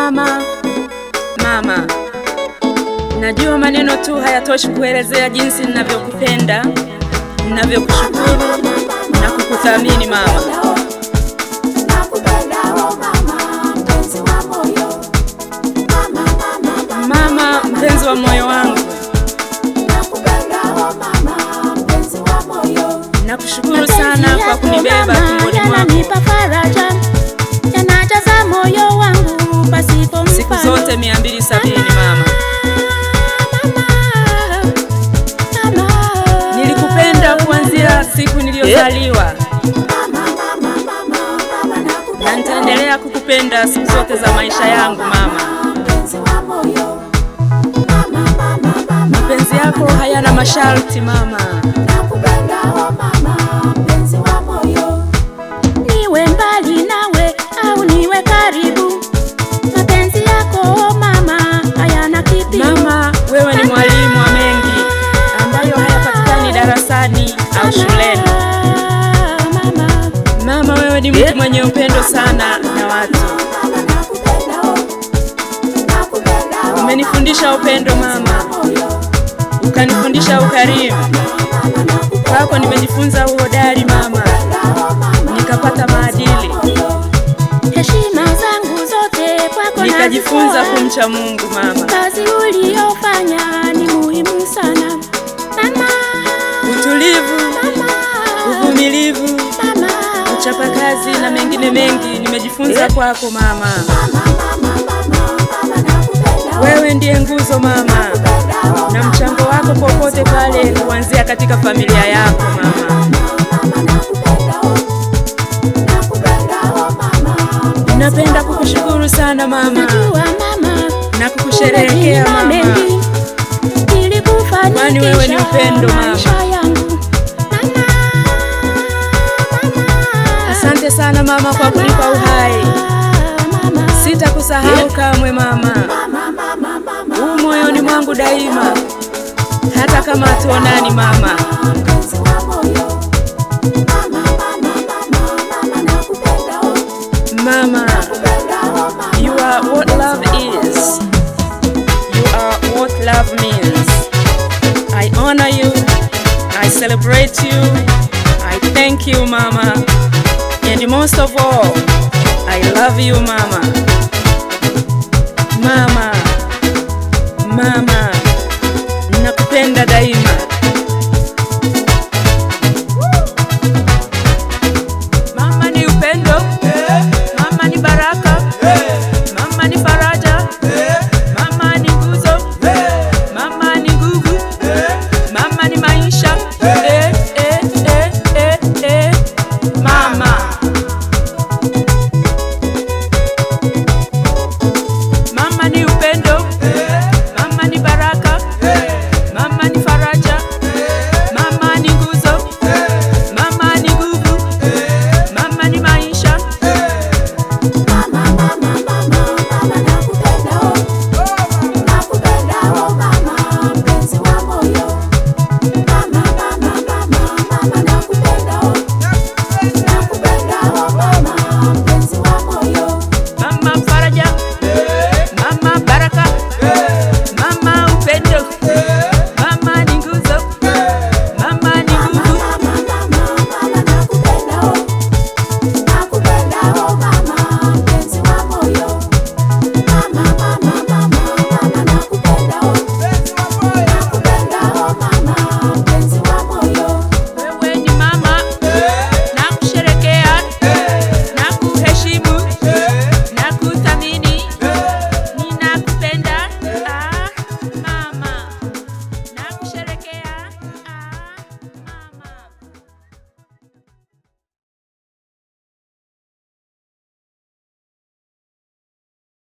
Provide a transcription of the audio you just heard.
Mama, mama, najua maneno tu hayatoshi kuelezea jinsi ninavyokupenda, ninavyokushukuru na kukuthamini mama. Mama, mpenzi wa moyo wangu, nakushukuru sana kwa kunibeba tumboni mwako yananipa faraja, yanajaza moyo wangu pasipo siku mfano. zote mia mbili sabini mama. Mama, Nilikupenda kuanzia siku niliyozaliwa na nitaendelea kukupenda siku zote za maisha yangu mama. Mapenzi yako hayana masharti mama. niwe mbali nawe au niwe karibu, mapenzi yako mama hayana kipimo. Mama, wewe ni mwalimu wa mengi ambayo hayapatikani darasani au shuleni. Mama, Mama, wewe ni mtu mwenye upendo sana na watu. Umenifundisha upendo mama, ukanifundisha ukarimu. Kwako nimejifunza uhodari mama, nikapata maadili, heshima zangu zote kwako nikajifunza nazitoa. kumcha Mungu mama. Kazi uliyofanya ni muhimu sana mama, Utulivu, mama, uvumilivu, mama, uchapakazi na mengine mengi nimejifunza kwako mama. Wewe ndiye nguzo mama, na mchango wako popote pale kuanzia katika familia yako mama. Napenda kukushukuru sana mama Najua mama na kukusherehekea umenipa mama. mengi ili kufanikisha Kwani wewe ni upendo, mama. maisha yangu. Mama, mama, Asante sana mama kwa kunipa uhai, mama, sitakusahau kamwe mama. Huu moyoni mwangu daima, hata kama hatuonani mama. Mama, you are what love is. You are what love means. I honor you. I celebrate you. I thank you, Mama. And most of all, I love you, Mama. Mama, Mama, nakupenda daima.